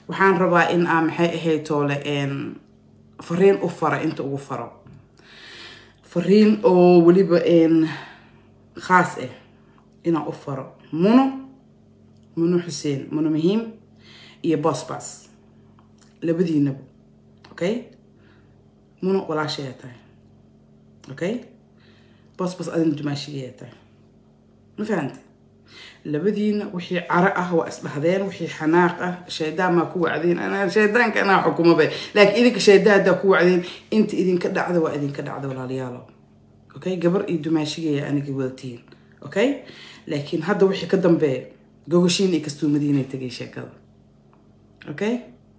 waxaan rabaa in aa maxay ahayd toole fariin u fara inta ugu faro fariin oo weliba khaas ah inaan u faro muno muno xuseen muno muhiim iyo bosbas labadiinaba okay muno walaashayaa tahay okay bosbas adina dumaashigayaa tahay ma fahante labadiina wixii caro ah waa isdhahdeen wixii xanaaq ah shaydaan maa ku wacdeen anaa shaydaanka anaa xukumaba laakiin idinka shaydaan haddaa ku wacdeen inta idinka dhacda waa idinka dhacda walaalayaalo okay gabar iyo dumaashigaya aniga wadatiin okay laakiin hadda wixii ka dambeeya gogoshiin iyo kastuumadiinay tegay sheekada okay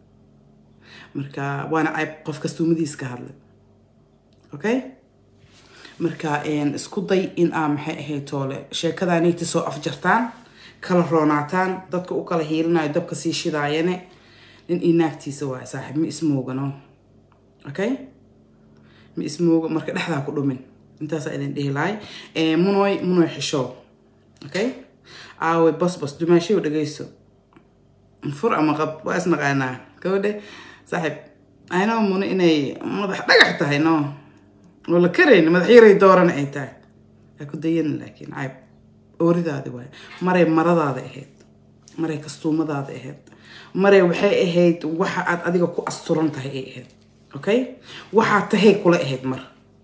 marka waana cayb qof kastuumadiis ka hadlay okay marka isku day in aa maxay ahayd toole sheekadaanayta soo afjartaan kala roonaataan dadka u kala hiilinayo dabka sii shidaayane nin io naagtiisa waay saaxiib ma ismoogano okay ma ismooga marka dhexdaa ku dhumin intaasaa idin dhihi lahay munoy munoy xishoo okay aawe bosbos dumaashiyo dhagayso fur ama qab waa isnaqaanaa gabadhe saaxiib aynoo muno inay madax dhagax tahay no oo la karayn madax yaray dooran ay tahay aa ku dayan laakiin cayb ooridaadi waay maray maradaada ahayd maray kastuumadaada ahayd maray waxay ahayd waxa aad adiga ku asturan tahay ay ahayd okay waxaa tahay kula ahayd mar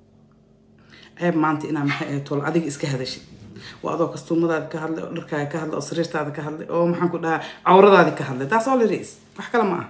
ceeb maanta inaa maxay ahayd tol adiga iska hadashid waa adoo kastuumadaadi ka hadlay oo dharkaaga ka hadlay oo sariirtaada ka hadlay oo maxaan ku dhahaa cawradaadi ka hadlay taas all it is wax kale ma ah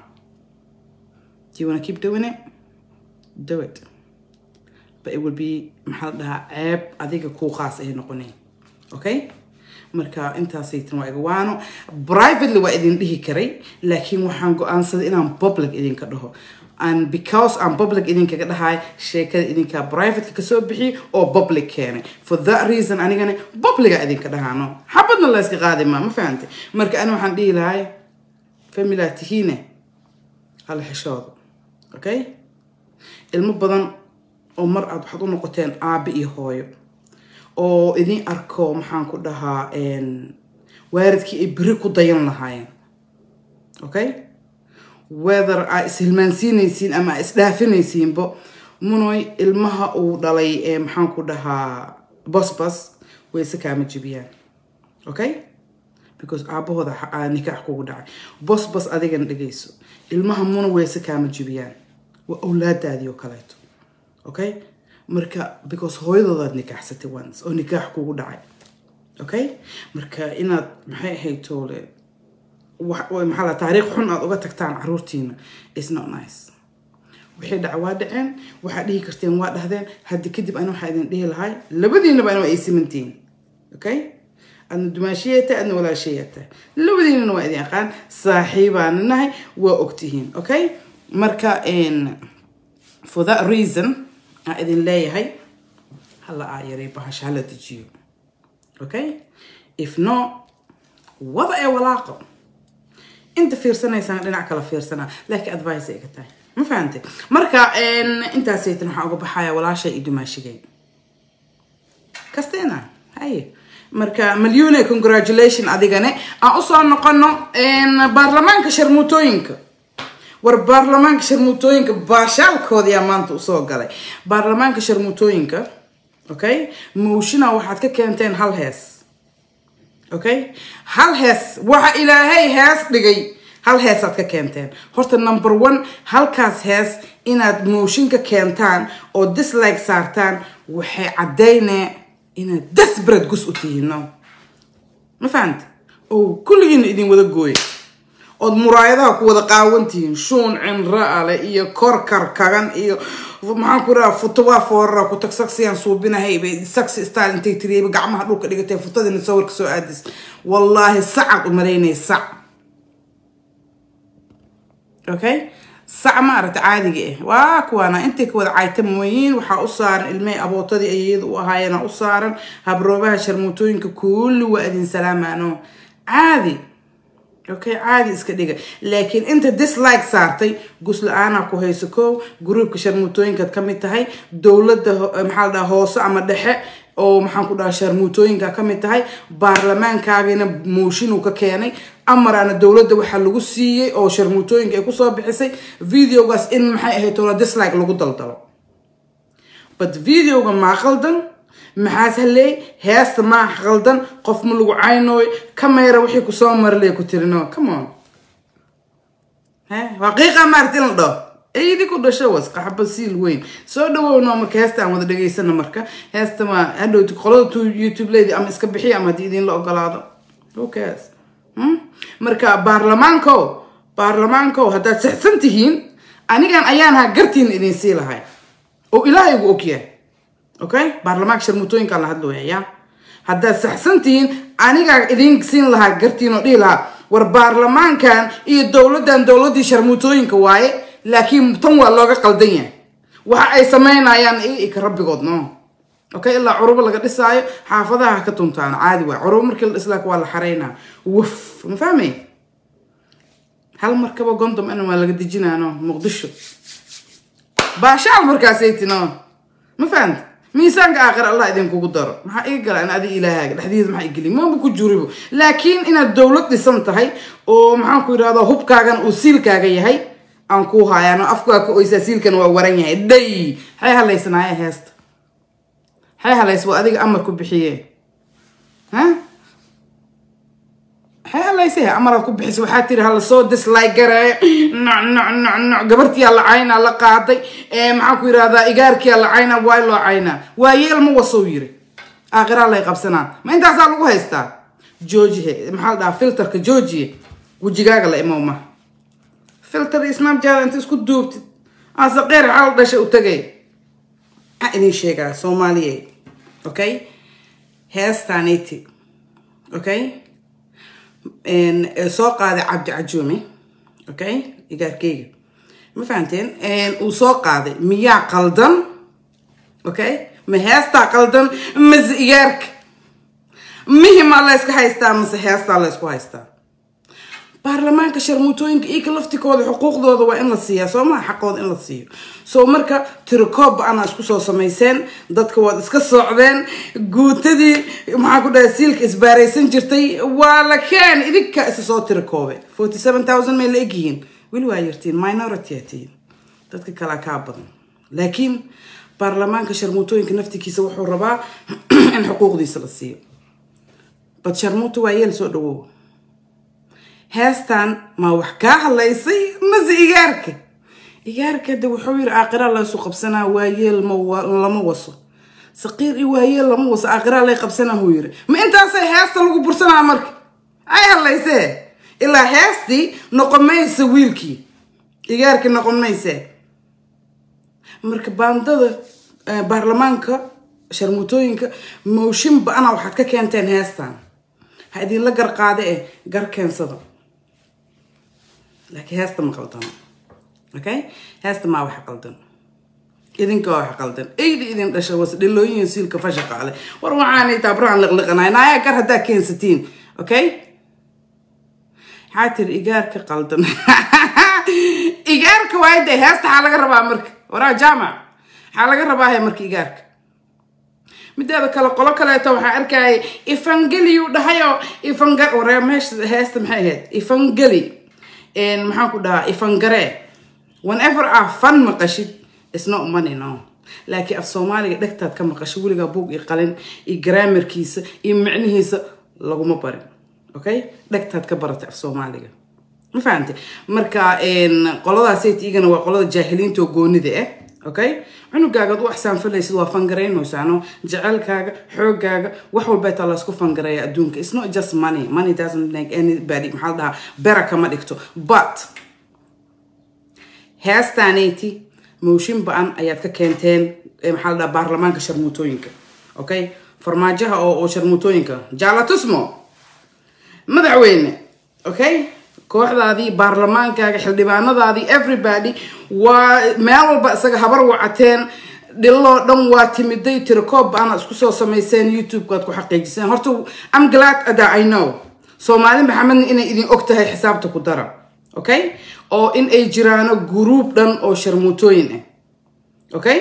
do you wanna keep doing it do it but it will be maxaa la dhahaa ceeb adiga kuu qaas ay noqoneen okay marka intaasaytan waa iga waano privately waa idin dhihi karay laakiin waxaan go-aansaday inaan public idinka dhaho and because aan public idinkaga dhahay sheekada idinkaa privateka kasoo bixiy oo public keenay for that reason anigana publica idinka dhahaano xabadna la yska qaadi maa ma fahantay marka ani waxaan dhihi lahay familaa tihiine hala xishooda okay ilmo badan oo mar aad waxaad u noqoteen aabe iyo hooyo oo idin arko maxaan ku dhahaa waaridkii ay beri ku dayan lahaayeen okay whether aa ishilmaansiinaysiin ama aa isdhaafinaysiinbo munoy ilmaha uu dhalay maxaan ku dhahaa bosbas wayse kaama jibiyaan okay because aabahooda nikaax kugu dhacay bosbas adigana dhegayso ilmaha muna wayse kaama jibiyaan waa awlaadaadii oo kaleeto okay marka because hooyadoodaad nikaaxsatay once oo nikaax kugu dhacay okay marka inaad maxay ahayd toole maxaa la taariikh xun aad uga tagtaan caruurtiina is not nice wixii dhaca waa dhaceen waxaad dhihi karteen waa dhahdeen haddi kadib ani waxaa idin dhihi lahay labadiinaba ani waa ay simantihiin okay adna dumaashiyata adna walaashayata labadiinana waa idin aqaan saaxiibaana nahay waa ogtihiin okay marka for that reason aan idin leeyahay hala aa yaray bahasha hala dejiyo okay if no wada ee walaaqo inta fiirsanaysaan dhinac kala fiirsanaa laakiin advice ay ka tahay ma fahantay marka intaasaytan waxaa uga baxaya walaashay iyo dumaashigay kasteena haye marka malyune congratulation adigane aan usoo noqono baarlamaanka sharmuutooyinka war baarlamaanka sharmuutooyinka baashaalkoodiyaa maanta usoo galay baarlamaanka sharmuutooyinka okay mowshina waxaad ka keenteen hal hees okay hal hees waxa ilaahay hees dhigay hal heesaad ka keenteen horta number one halkaas hees inaad mooshin ka keentaan oo dislike saartaan waxay caddaynee inaad desperate gus u tihiin no ma fahanta oo kulligiina idin wada gooya ood muraayadaha ku wada qaawan tihiin shuun cinra ale iyo korkar kagan iyo maxaan ku raha futo waa foorara ku tag sagsiyaan suubinahay bay sagsi style intay tiriyayba gacmaha dhulka dhigatay futadina sawirka soo aadis wallaahi sacad u malaynay sac okay sac ma aragta caadiga ah waa kuwaana intay ka wada cayta mooyiin waxaa u saaran ilmay abootadii ayayada u ahaayeena u saaran habroobaha sharmuutooyinka kulli waa idin salaamaano caadi okay caadi iska dhiga laakiin inta dislike saartay gus la-aanaa ku hayso kow gruubka sharmuutooyinkaad ka mid tahay dowladda maxaa la dhaha hoose ama dhexe oo maxaan ku dhaha sharmuutooyinka ka mid tahay baarlamaankaagina mooshin uu ka keenay amaraana dowladda waxaa lagu siiyey oo sharmuutooyinka ay kusoo bixisay videogaas in maxay ahayd tola dislike lagu daldalo but videoga maa qaldan maxaas haleey heesta maa qaldan qof ma lagu caynooy kamera wixii kusoo marley ku tirino come on waqiiqa maarti in la dhaho eydi ku dhasho was qaxba siil weyn soo dhawowno marka heesta aan wada dhegaysana marka heesta ma hadhowti qolada youtube leydi ama iska bixiya ama haddii idinla ogolaado okaas marka baarlamaanko baarlamaanko haddaad saxsan tihiin anigan ayaan haa gartiina idin sii lahay oo ilaahay ugu ogyahay okay baarlamaanka sharmutooyinkaan la hadlooya ya haddaad saxsan tihiin anigaa idin siin lahaa gartiin oo dhihi lahaa war baarlamaankan iyo dowladdan dowladdii sharmuutooyinka waaye laakiin tan waa looga qaldan yahay waxa ay samaynayaan ika rabbigood no okay ilaa curubo laga dhisaayo xaafadaha ha ka tuntaan caadi waay curubo markii la dhislaaka waa la xaraynaa wuf ma fahmay hal markaba gondom ana waa laga dejinaano muqdisho baashaal markaasay tino ma fahamta miisaanka aakhir allah idinkugu daro maxaa iga gala in adiga ilaahaaga dhexdiisa maxaa igeli maba ku juribo laakiin inaad dowlad dhisan tahay oo maxaan ku yidhahdaa hubkaagan uu siilkaaga yahay aan kuu haayaan afkaa ka oysaa siilkan waa waran yahay dhay maxay halaysanaaye heesta maxay halays waa adiga amar ku bixiye ha maxay halaysay amaraad ku bixisa waxaa tiri hala soo dislike gareeyo noc noc noc noc gabartiyaa la caynaa la qaaday maxaan ku yidhahdaa igaarkiyaa la caynaa waa loo caynaa waa yeel ma wasou yiri aakhiraa lay qabsanaa ma intaasaa lagu haystaa joojihe maxaa la dhahaa filterka joojiye wejigaaga la imow ma filter iyo snapchat inta isku duubtid ase qeyr xaal dhasha u tagay maxaa idin sheegaa soomaaliya okay heestaaniti okay soo qaaday cabdi cajuume okay igaarkeyga ma fahamteen uu soo qaaday miyaa qaldan okay ma heestaa qaldan mase igaarka mihimaa layska haystaa mase heestaa laysku haystaa baarlamaanka sharmuutooyinka ika laftikooda xuquuqdooda waa in la siiyaa soo maa xaqooda in la siiyo soo marka tirikoob ana isku soo samayseen dadka waad iska socdeen guutadii maxaa ku dhaha siilka isbaaraysan jirtay waa la keen idinka isa soo tirikoobe forty seven thousand may la egyihiin weli waa yartiin minority aa tihiin dadka kalea kaa badan laakiin baarlamaanka sharmuutooyinka naftikiisa wuxuu rabaa in xuquuqdiisa la siiyo bad sharmuuta waa yeel soo dhawow heestan maa wax kaa hadlaysay mase igaarka igaarka de wuxuu yiri aakhira laysu qabsanaa waayeel lama waso saqiir iyo waayeel lama waso aakhira lay qabsanaa huu yiri ma intaasay heesta lagu bursanaa marka ay hadlaysee ilaa heestii noqon maysa wiilkii igaarkii noqon maysee marka baandada baarlamaanka sharmuutooyinka mooshin ba-ana waxaad ka keenteen heestan ha idinla gar qaade eh gar keensada laakiin heesta ma qaldano okay heesta maa wax qaldan idinka waa wax qaldan eyda idin dhasha was dhilooyin siilka fasha qaale war waxaanay taabrahan liqliqanay naaya gar haddaa keensatiin okay maxaa tiri igaarka qaldan igaarka waay dee heesta waxaa laga rabaa marka waraa jaamac waxaa laga rabaa he marka igaarka mideeda kale qolo kaleeto waxaa arkayay ifangeliyu dhahayo ifanga waree meesha heesta maxay ahayd ifangeli maxaan ku dhahaa ifangare whenever ah fan maqashid isna umani no laakiin af soomaaliga dhegtaad ka maqasho weligaa buug iyo qalin iyo garaamarkiisa iyo micnihiisa laguma barin okay dhegtaad ka baratay af soomaaliga ma fahamte marka qoladaasayt igana waa qolada jaahiliinta oo goonida ah okay cunugaagaad u axsaanfalaysid waa fangaraynoysaano jecelkaaga xoogaaga wax walbeetaa laysku fangareeya adduunka it's not just money money doesn't make anybody maxaa la dhahaa bera kama dhigto but heestaanayti mooshin ba-an ayaad ka keenteen maxaa la dhahaa baarlamaanka sharmuutooyinka okay farmaajaha oo oo sharmuutooyinka jaalatusmo madaxweyne okay kooxdaadii baarlamaankaaga xildhibaanadaadii everybody waa meel walba isaga habar wacateen dhiloo dhan waa timiday tirikoob ba-ana isku soo samayseen youtube-kaad ku xaqiijiseen horta am glad ada i know soomaali maxamedna inay idin og tahay xisaabta ku dara okay oo in ay jiraano guruub dhan oo sharmuutooyin ah okay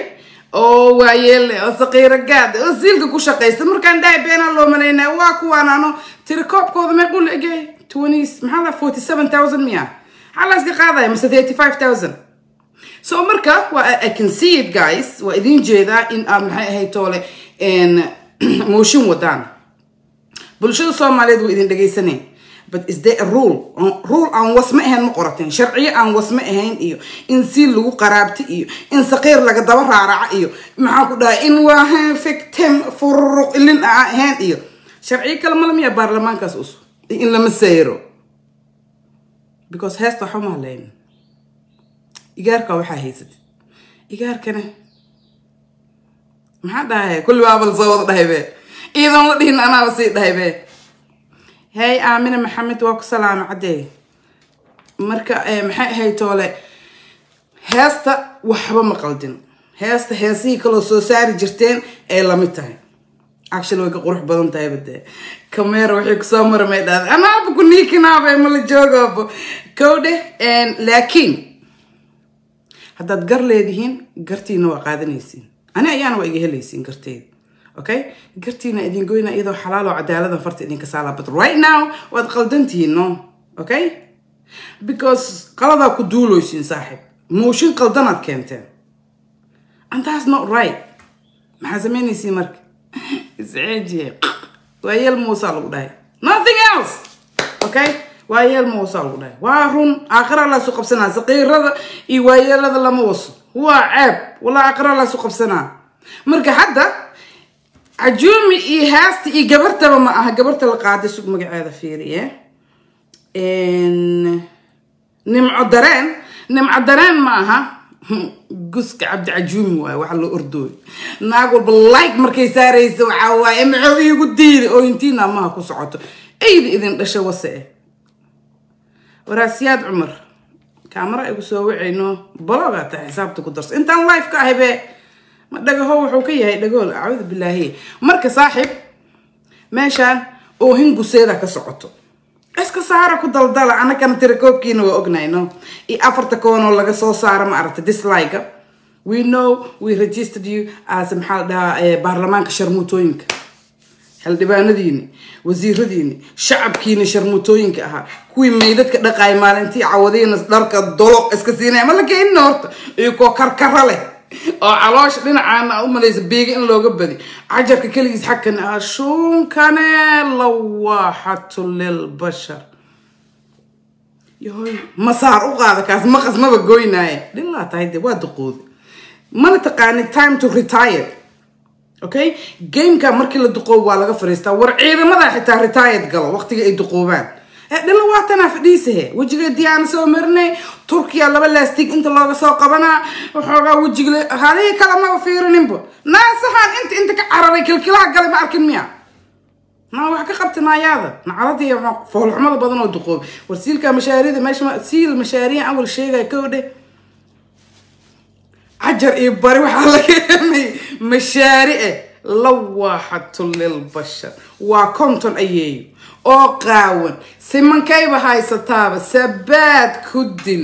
oo waayeelle oo saqiiro gaad oo siilka ku shaqaysta markaan dhahay beenaa loo malaynaa waa kuwaan ano tiri koobkooda meequu la egay twenty maxaa la forty seven thousand miya maxaa la iska qaadaya mise thirty five thousand so marka waa i can see it guys waa idin jeedaa in aad maxay ahayd toole mooshin wadaan bulshada soomaaliyeed waa idin dhegaysanay but is there a rule rule aan wasma ahayn ma qorateen sharciyo aan wasma ahayn iyo in siil lagu qaraabta iyo in saqiir laga daba raaraca iyo maxaa ku dhahay in waa fictim fururuq ilin aan ahayn iyo sharciyo kale mala miya baarlamaankaas us in lama sayro because heesta waxa ma hadlayn igaarka waxaa haysatid igaarkana maxaa dhahay kulli baaba la soo wada dhahay be iyadoon la dhihin anaaba sii dhahay be hey aamina maxamed waa ku salaama caddee marka maxay ahayd toole heesta waxba ma qaldin heesta heesihii kaloo soo saari jirteen ay lamid tahay actually way ka qurux badan tahay bade camera waxay kusoo marmay dhahda anaaba ku niikinaaba ma la joogaba kowdhe laakiin haddaad gar leedihiin gartiina waa qaadanaysiin ani ayaana waa iga helaysiin garteeda okay gartiina idin goyna iyadoo xalaal oo cadaalada farta idinka saala but right now waad qaldantihiin no okay because qaladaa ku duuloysiin saaxiib mooshin qaldanaad keenteen and that's not right maxaa samaynaysiin marka isceejiye waa yeel muusaa lagu dhahay nothing else okay waa yeel muusaa lagu dhahay waa run aakhira laasu qabsanaa saqiirada iyo waayeelada lama waso waa ceeb walaa aakhira laasu qabsanaa marka hadda cajuumi iyo haasta iyo gabartaba ma aha gabarta la qaaday sug magaceeda fiiriye nimco dareen nimco dareen ma aha guska cabdi cajuumi waaye waxa loo ordooy naag walba like markay saaraysa waxaa waaye maxuu iigu diiday oo intiina amaha ku socoto eyda idin dhasha wase eh waraasiyaad cumar kaamara igu soo wacayno balogaa tahay xisaabta ku darso intaan live ka ahay bee ma dhagaho wuxuu ka yahay dhagool acuudu bilaahi marka saaxiib meeshaan oohin guseeda ka socoto iska saara ku daldala anagana tirakoobkiina waa ognayno iyo afarta koonoo laga soo saara ma aragta dislike we know we registered you as maxaa la dhahaa baarlamaanka sharmuutooyinka xildhibaanadiini wasiiradiini shacabkiina sharmuutooyinka ahaa kuwii meydadka dhaqaay maalintii cawadiina dharka doloq iska siinaya ma la keenina horta iyo koo karkara leh oo caloosha dhinacaana u malaysa beega in looga badi cajarka keligiis xagkan ah shuunkane lawaaxatu lilbashar yahoy masaar u qaada kaas maqas maba goynaaye dhilaa tahay de waa duqooda mana taqaani time to retire okay gameka markii la duqoobo waa laga fariistaa war ciidamada xitaa retired galo waqtiga ay duqoobaan dhila waatanaa fadhiisahe wejiga diyaana soo marinay turkiya laba laastig inta looga soo qabanaa waxoogaa wejiga halihii kale maba fiirininba naasahaan inta inta ka cararay kilkilaha galay ma arkin miya naa wax ka qabta naayaada nacaladii foolxumada badan oo duqoobi war siilka mashaarida meesha siil mashaariya awal sheegaya kow dheh cajar iyo bari waxaa laga hemay mashaarice lawaaxatu lilbashar waa konton ayeeyo oo qaawan simankayba haysataaba sabaad ku dil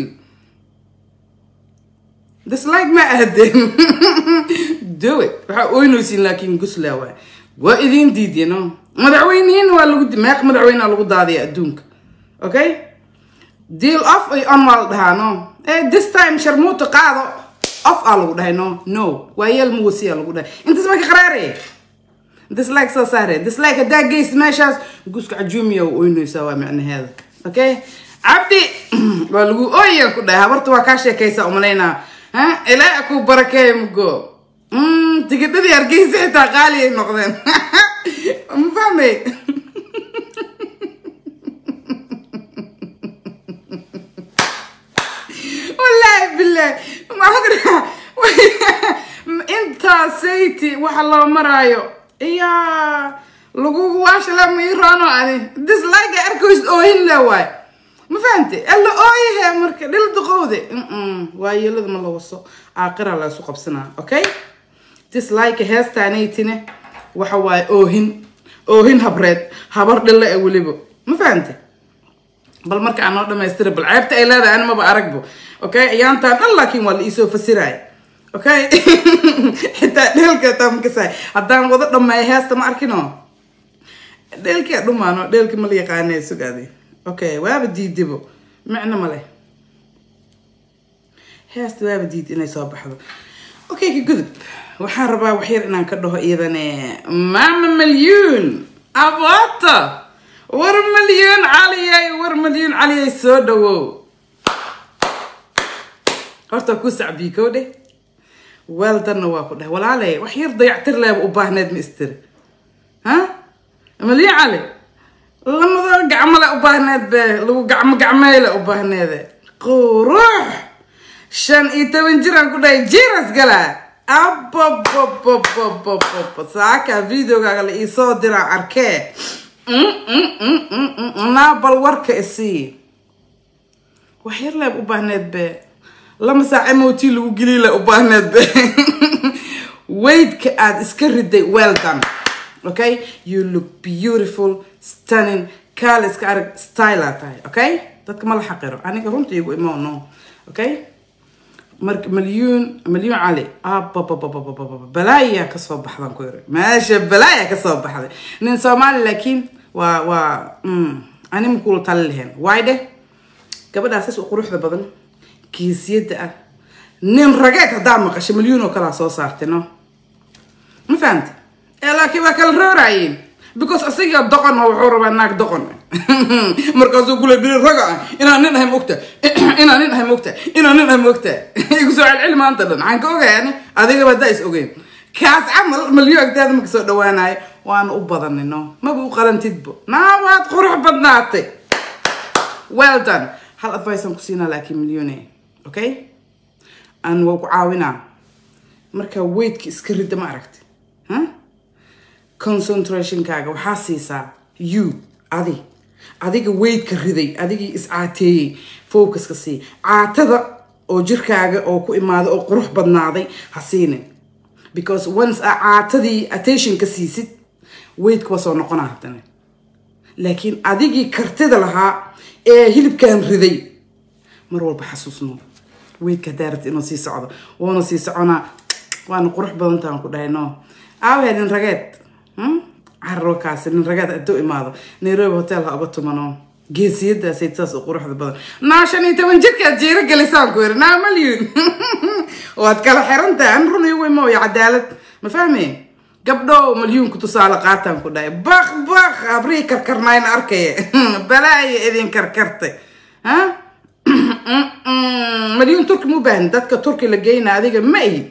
dislike ma ahdeen do it waxaa oynaysiin laakiin gusla waay waa idiin diidyano madaxweynihiina waa lagu meeq madaxweynea lagu daadaya adduunka okay deal off ay on waa la dhahaa no eh this time sharmuuta qaado off aa lagu dhahay no no waa yeel muwasiya lagu dhahay intaas marka qaraaraya dislike soo saare dislike haddaa geyst meeshaas guska cajuumiya u oynaysaa waa micnaheeda okay cabdi waa lagu ooyaan ku dhahay habarta waa kaa sheekaysaa umalaynaa ha ilaa ku barakeeya mugo tigidhadii hargeysa xitaa qaali ay noqdeen ma fahmay wallaahi billahi intaasaytii waxa loo maraayo iyaa lagugu waashala miiroano ani dislike arkoys oohin le waay ma fahante alla ooyahe marka dhil duqowde waa yeelada ma la waso aaqira la isu qabsanaa okay dislike heestaanaytine waxa waaye oohin oohin habreed habar dhilla e weliba ma fahante bal marka aan noo dhamaystira bal ceebta ay leedahay ani maba aragbo okay ayaantaa dhan laakiin waa la iisoo fasiraaya okay xitaa dheelka taa makasaay haddaan wada dhameeyo heesta ma arkino dheelkia dhumaano dheelki mala yaqaanee sugaadi okay waaba diidibo micno male heesta waaba diid inay soo baxdo okay ka gudub waxaan rabaa waxyar inaan ka dhaho iyadane mama malyuun abata war malyuun caliyay war malyuun caliyay soo dhawow horta ku sacbii kow dheh weeldanna waa ku dheh walaaley wax yar dayactir leeba u baahneed ma istiri ha malyuun cali lamada gacmole u baahneed be lagu gacmo gacmeyle u baahneede qurux shan iyo toban jiraan ku dhahay jiras galaa abababababababa saaka videogaaga la iisoo diraa arkee naa bal warka isii wax yar leeb u baahneed be lama saac mot lagu geliy le u baahneed be weydka aada iska riday well done okay you look beautiful stunning kaale iska arag stylea tahay okay dadka ma la xaqiro aniga runta igu imo no okay marka malyuun malyuun cali ababababababa balaayaa kasoo baxdan ku yiri meesha balaayaa kasoo baxday nin soomaali laakiin waa waa ani ma kula tali lahayn waay dheh gabadhaasas u quruxda badan geesiyada ah nin rageed haddaa maqasho malyuun oo kalaa soo saartay no ma fahamta ee laakiin waa kala rooraayeen because asiga doqon oo wuxuu rabaa naag doqon markaasuu kule biri raga ah inaan nin ahay mogta inaan nin ahay mogta inaan nin ahay mogta igu soo celceli maanta dhan waxaan ka ogaani adigaba haddaa is ogeyn kaas camal malyo agtaada marka soo dhawaanayo waana u badanino maba u qalantidbo naa waad qurux badnaatay well done hal advice aan ku siinaa laakiin milyone okay aan waa ku caawinaa markaa weydka iska rida ma aragti ha concentrationkaaga waxaa siisaa you adi adiga weydka riday adigii iscaateeyey focuska sii caatada oo jirkaaga oo ku imaada oo qurux badnaaday ha siinin because once a caatadii attention ka siisid weydka waa soo noqona haddana laakiin adigii kartida lahaa ee hilibkan riday mar walba xasuusno weydka haddaa rabti inuu sii socdo wuuna sii soconaa waana qurux badantaan ku dhahay no aawahe nin rageed carrokaasi nin rageed hadduu imaado nairobi hotel ha uga tumano geesiyadaasay saas u quruxda badan naa shan iyo toban jirkaad jeero gelisaan ku yiri naa malyun waad kala xirantahay an run igu imooyo cadaalad ma fahme gabdho malyuunku tusaale qaataan ku dhahay bak bak abrii karkarnayn arkaya balaayo idin karkartay ha malyuun turki mu baahan dadka turki la geyna adiga ma ahid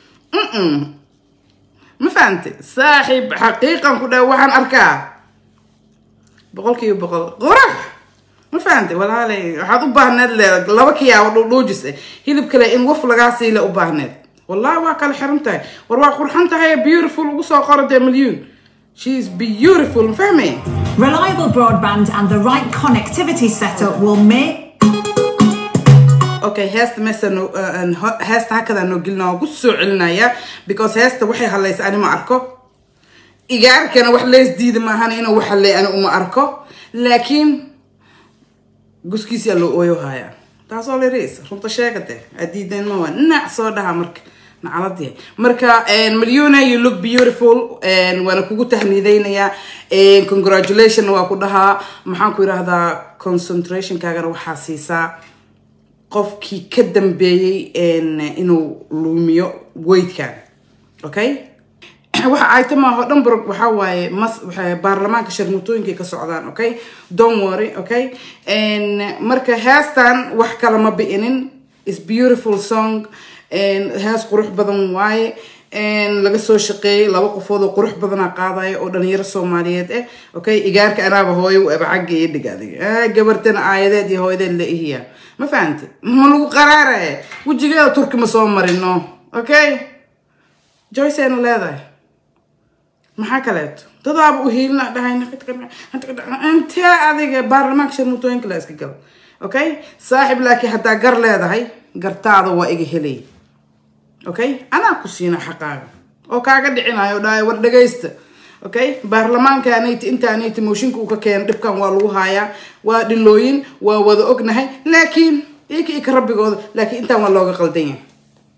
ma fahamtay saaxiib xaqiiqan ku dhahay waxaan arkaa boqol kiiba boqol qurax ma fahamtay walaalay waxaad u baahneed le laba kiyaabo dhuudhuujis eh hilib kale in waf lagaa siile u baahneed wallahi waa kala xiran tahay war waa qurxan tahay beautiful ugu soo qoro dee milyuun she is beautiful ma fahmay Reliable broadband and the right connectivity setup will make okay heesta meesa no heesta hakadaa noo gelina waa ku soo celinaya because heesta waxay hadlaysa ani ma arko igaarkana wax lees diida maahan inuu wax hadlay ani uma arko laakiin guskiisiyaa loo ooyo hayaa taasoo leris runta sheegate adiidan mawa nac soo dhaha marka nacaladi marka malyuna you look beautiful waana kugu tahniideynayaa congratulation waa ku dhahaa maxaan ku yidhaahdaa concentrationkaagana waxaa siisaa qofkii ka dambeeyey inuu luumiyo weydkan okay waxa ay tamaaho dhan bar waxaa waaye mas baarlamaanka sharmutooyinkay ka socdaan okay don't worry okay marka heestan wax kale ma bi'inin is beautiful song hees qurux badan waaye laga soo shaqeeyay laba qofood oo qurux badana qaadaya oo dhalinyaro soomaaliyeed eh okay igaarka anaaba hooyo u eba xagga iyo dhig adiga gabartana aayadeed iyo hooyadeed la ihiya ma fahantay ma lagu qaraaraya wejigeeda turki ma soo marino okay joyce ayna leedahay maxaa kaleeto dadaaba u hiilina dhahay intee adiga baarlamaanka sharmutooyinka la iska gala okay saaxib laakiin haddaa gar leedahay gartaada waa iga helay okay anaa ku siina xaqaaga oo kaaga dhicinayo dhahay war dhagaysta okay baarlamaanka anayta inta anayta mooshinka uu ka keena dhibkan waa lagu haayaa waa dhilooyin waa wada ognahay laakiin ika ika rabbigooda laakiin intaan waa looga qaldan yahay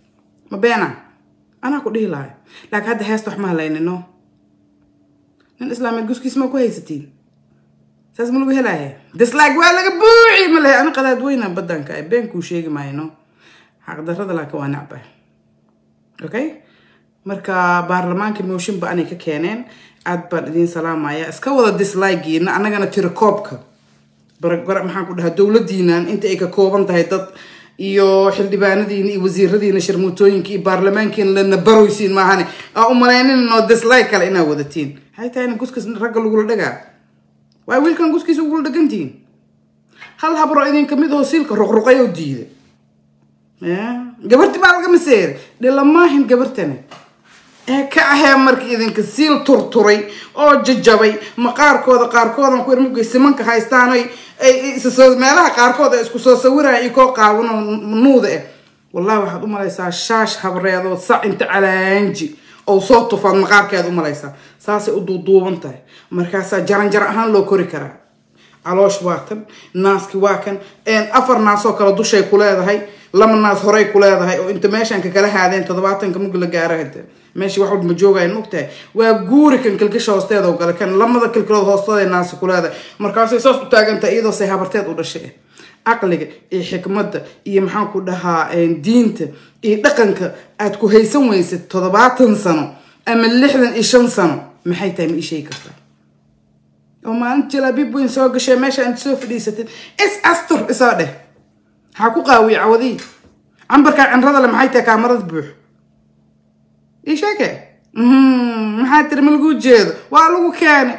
ma beena anaa ku dhihi lahay laakiin hadda heesta wax ma halaynino nin islaameed guskiis ma ku haysatiin saas ma lagu helaya dislike waa laga buuci ma lehe ani qadaad weyna badanka ay been kuu sheegi maayno xaqdarrada laakiin waa nacba okay marka baarlamaanka mooshin ba anay ka keeneen aad baan idiin salaamaya iska wada dislikegiina annagana tiro koobka baragara maxaan ku dhahaa dowladiinan inta ay ka kooban tahay dad iyo xildhibaanadiina iyo wasiiradiina sharmuutooyinka iyo baarlamaankiina lana baroysiin maahane aa u malaynin noo dislike kale inaa wadatiin maxay tahay in guskiis ragga lagula dhagaa waa wiilkan guskiisa ugula dhagantihiin hal habro idinka mid oo siilka ruqruqay oo diida gabarti baa laga maseeray dhilamaahin gabartani ee ka ahee markii idinka siil turturay oo jajabay maqaarkooda qaarkoodan ku irmugay simanka haystaan ay issoo meelaha qaarkood ay isku soo sawiraya iyo koo qaawano nuuda eh wallahi waxaad u malaysaa shaash habreedoo sac inta calaanji oo soo tufaad maqaarkeed u malaysaa saasay u duuduuban tahay markaasaa jaranjar ahaan loo kori karaa caloosh waa kan naaski waa kan afar naasoo kale dushay ku leedahay laba naas horey ku leedahay oo inta meeshaan ka kala haadeen toddobaatanka mug la gaaro hade meeshii wax walba ma joogayan mogtahay waa guuri kan kilkisha hoosteeda oo gale kan lamada kilkilood hoosteeda naasi ku leedahay markaasay saas u taagantahay iyadoo say habarteed u dhashay caqliga iyo xikmadda iyo maxaan ku dhahaa diinta iyo dhaqanka aad ku haysan weysad toddobaatan sano ama lixdan iyo shan sano maxay tahay ma ii sheegi kartaa oo maalinta jalaabiib weyn soo gashay meesha inta soo fadhiisatid is astur isoo dheh maxaa ku qaawiye cawadii cambarkaa cinrada le maxay tahay kaamarada buux ii sheeke maxaa tiri ma lagu jeedo waa lagu keene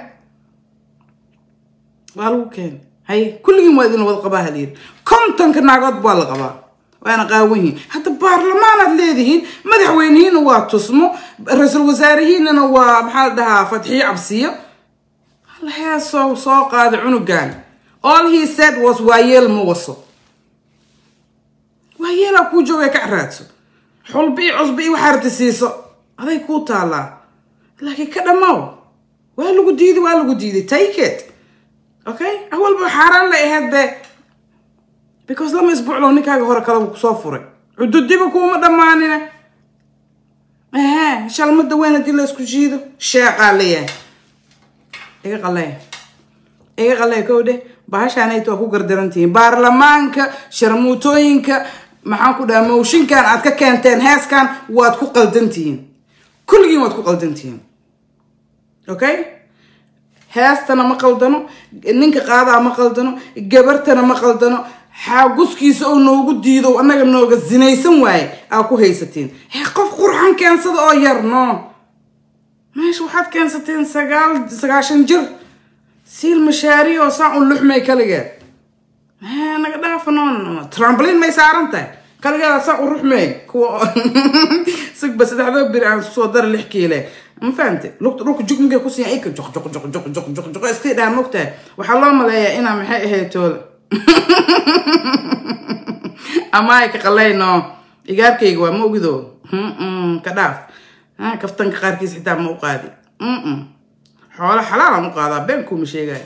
waa lagu keene haye kulligiin waa idin wada qabaa halyiri kontonka naagood baa la qabaa waana qaawan yihiin hadda baarlamaanaad leedihiin madaxweynihiina waa tusmo ra-iisul wasaarihiinana waa maxaa la dhahaa fatxiyo cabsiyo heesoo soo qaada cunugan all he said was waayeel ma waso waayeelaa kuu jooga ka caraadso xulbi iyo cusbi iyo waxaa rabta siiso aday kuu taallaa laakiin ka dhammow waa lagu diiday waa lagu diiday take it okay awalba xaaraan lay ahayd be because lama isbuuclow ninkaaga hore kaleba kusoo furay cududiba kuuma dhammaanina ehe shalmada weyn haddii la isku jiido sheeqaa leeyahay iga qalee iga qalee kow dheh bahashaanayta waa ku gardarantihiin baarlamaanka sharmuutooyinka maxaan ku dhaha mooshinkan aad ka keenteen heeskan waad ku qaldantihiin kulligiin waad ku qaldantihiin okay heestana ma qaldano ninka qaadaa ma qaldano gabartana ma qaldano xaaguskiisa oo noogu diido annaga nooga zinaysan waaye aa ku haysatiin he qof qurxan keensada oo yar no meesha waxaad keensateen sagaal sagaashan jir siil mashaari oo saa un luxmay kaligeed naga dhaafa no tramblin may saaran tahay kaligeeda saa u ruxmey kuwa sigba saddexdoo biri aan soo dara lix kiile ma fahamte lugta dhulka jugmigay ku siiyan ika joq joq joq joq joq joq joq iska dhaha mogtahay waxaa loo maleeyaa inaa maxay ahayd toola amaay ka qalayno igaarkayga waa ma ogido ka dhaaf kaftanka qaarkiis xitaa ma u qaadi xoolo xalaalaan u qaadaa been kuuma sheegaya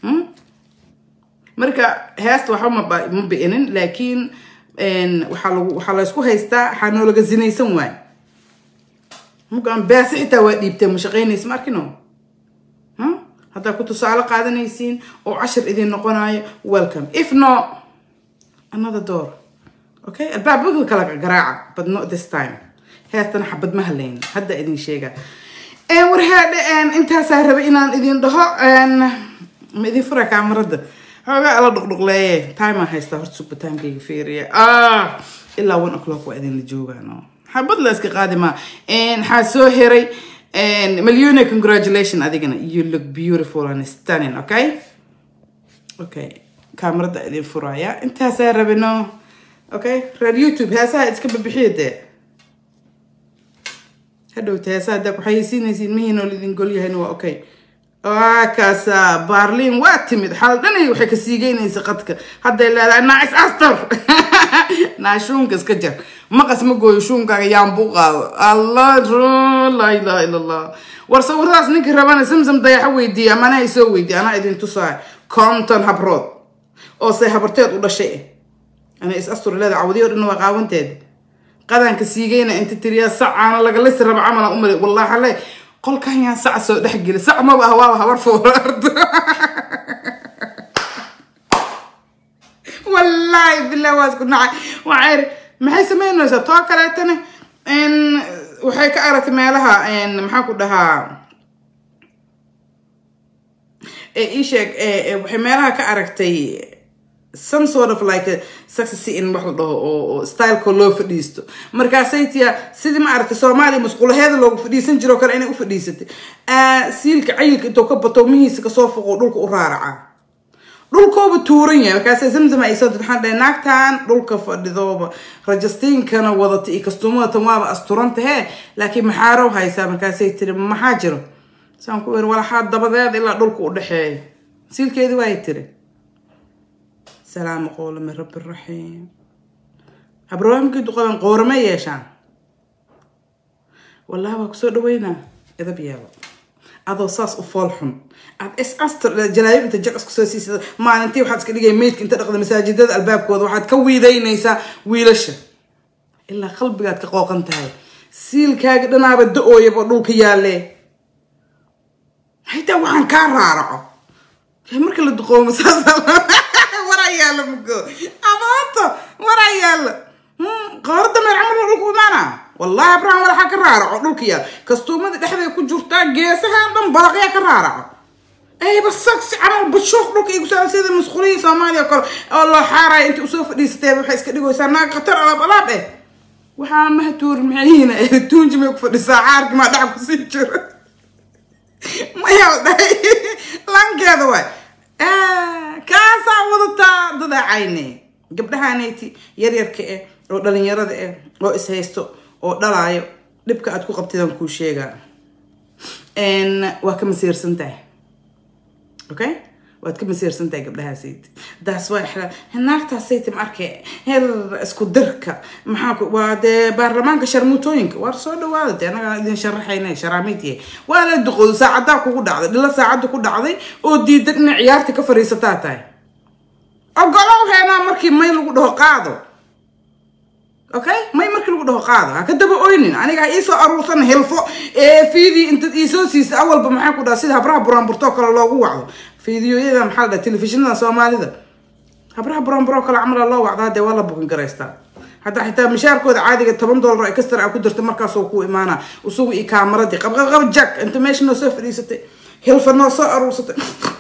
marka heesta waxba ma bi'inin laakiin waxaa lagu waxaa laysku haystaa waxaa noolaga zinaysan waay mugaan beese xitaa waa dhiibtee ma shaqaynaysa ma arkino haddaa ku tusaale qaadanaysiin oo cashir idin noqonayo welcome if no another door okay albaabada kala garaaca but not this time heestana xabad ma halayn hadda idin sheega warhaadhe intaasaa rabay inaan idin dhaho ma idin fura kaamarada xoogaa ala dhuqdhuqleeye timaa haystaa horta suba timekayga fiiriya ilaa one o'clock waa idinla joogaan xabad la iska qaadi maa waxaa soo heray milyone congratulation adigana you look beautiful and stunning okay okay kaamarada idin furaya intaasaa rabino okay reer youtube heesaha iska babixiya dee hadhowta heesaha haddaa ku xayeysiinaysiin mihiinoo lidin golyahayna waa okay waa kaasa baarliin waa timid xaldhanay waxay ka siigeynaysa qadka hadday leedahay naacis astar naa shuunka iska jar maqas ma gooyo shuunkaaga yaanbuu qaado allah laa ilaha ila allah war sawiradaas ninka rabana samsam dayaxo weydiiya ama anaa isoo weydiiya anaa idin tusaay conton habrood oo say habarteed u dhashay ana is astur leeda cawdiyo dhan waa qaawanteed qadanka siigayna inta tiriyaa sacaana lagalisi raba camala umale wallahi le qolkan yaa sac soo dhexgeli sac maba ah waaba habar foorardo wallaahi bilah waa isku nacay waxay iri maxay samaynaysaa too kaleetana waxay ka aragtay meelaha maxaa ku dhahaa ii sheeg waxay meelaha ka aragtay some sort of like a success in wax la dhaho oo styleko loo fadhiisto markaasay tiya sidii ma aragtay soomaaliya musqulaheeda loogu fadhiisan jiro kale inay u fadhiisatay siilka cayilka intuu ka bato mihiisa kasoo foqo dhulka u raaraca dhulkooba tuuran yahay markaasay zamzama ay soo dad waxaan dhahay naagtan dhulka fadhidooba rajastiinkana wadata iyo kastuumadatan waaba asturanta hee laakiin maxaarow haysaa markaasay tiri maxaa jiro saan ku iri walaxaa dabadeed ilaa dhulka u dhexeeya siilkeedii waay tiri salaamu qowla min rabbi raxiim habrawaamkii duqaban qoorama yeeshaan wallahi waa kusoo dhaweynaa edab yaaba adoo saas u fool xun aad is astur jalaayib inta jag isku soo siisada maalintii waxaad iska dhigay meydka inta dhaqda masaajidada albaabkooda waxaad ka wiidaynaysaa wiilasha ilaa qalbigaad ka qooqan tahay siilkaaga dhanaaba da-ooyaba dhulka yaalee haytaa waxaan kaa raaraco marka la duqoomo saas waraa yaalla mugo abaato waraa yaalla qoorada meer camal dhulku imaana wallahi abraham walaxaa ka raaraco dhulka yaal kastuumada dhexdeeda ku jirtaa geesaha dhan balaqyaa ka raaraco ayba saksi camal bashuuq dhulka igu saa sida musqulihii soomaaliya kale oo loo xaaraya inta usoo fadhiisatee waxay iska dhigaysaa naag khatar alaab alaab eh waxaa mahatuuri maxayhiina tuunji may ku fadhisaa caarki maa dhaca kusii jiro mayaa dhahay lankeeda waay kaasaa wadataa dadaacayne gabdhahaanayti yaryarka eh oo dhalinyarada eh oo ishaysto oo dhalaayo dhibka aad ku qabtidaan kuu sheegaa waa ka masiirsan tahay okay waad ka masiirsan tahay gabdhahaasayt daas waa xira naagtaasayt ma arkay heer isku dirka maxaa ku waa dee baarlamaanka sharmuutooyinka waar soo dhawaada dee annagaa idin sharaxayna sharaamiidye waa la duqoodo saacadaa kugu dhacday dhila saacadda ku dhacday oo diidan inay ciyaarta ka fariisataa tahay ogolow heenaa markii may lagu dhaho qaado okay may markii lagu dhaho qaado ha ka daba oynin aniga ha iisoo aruursan hilfo ee fiidii intaad iisoo siisa awalba maxaa ku dhaha sida habraha buraanburtoo kale loogu wacdo fiidiyoyada maxaa la dhaha telefishinada soomaalida habraha buraanburoo kale camala loo wacdaa dee waa la bukin garaystaa hadda xitaa mishaarkooda caadiga toban dollar ay kastar a ku dirta markaasoo ku imaana isagu iyo kaamaradii qabqabqab jack inta meesha noo soo fadhiisatay hilfa noo soo aruursatay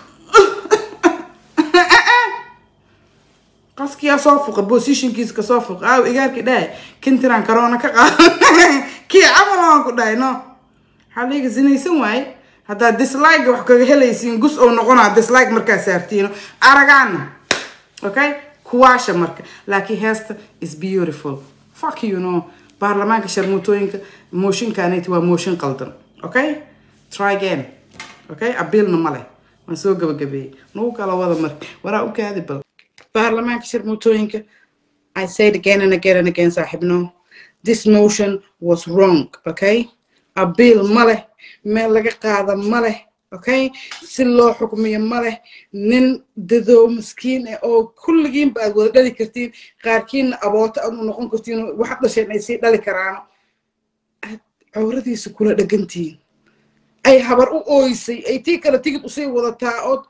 qaskiyaa soo fuqa positionkiisa kasoo fuqa aaw igaarkii dhahay kintiraan karoona ka qaada kii camal aan ku dhahay no waxaa liiga sinaysan waaye haddaad dislike wax kaga helaysiin gus oo noqonaa dislike markaa saartiino aragaana okay kuwaasha marka laakiin heesta is beautiful fuck you know baarlamaanka sharmuutooyinka mooshinkaanati waa mooshin qaldan okay try again okay abiilna ma leh waan soo gabagabeeyey nagu kala wada marka waraa u kaadi bal baarlamaanka sharmuutooyinka I said again and again and again saaxiibno this motion was wrong okay abiil ma leh meel laga qaada ma leh okay si loo xukmiyo ma leh nin dadoo miskiin ah oo kulligiinba aad wada dhali kartiin qaarkiinna abooto aad u noqon kartiin waxaad dhasheen ay sii dhali karaan aad cawradiisa kula dhagantihiin ay habar u ooysay ay tii kale tigid usii wadataa ood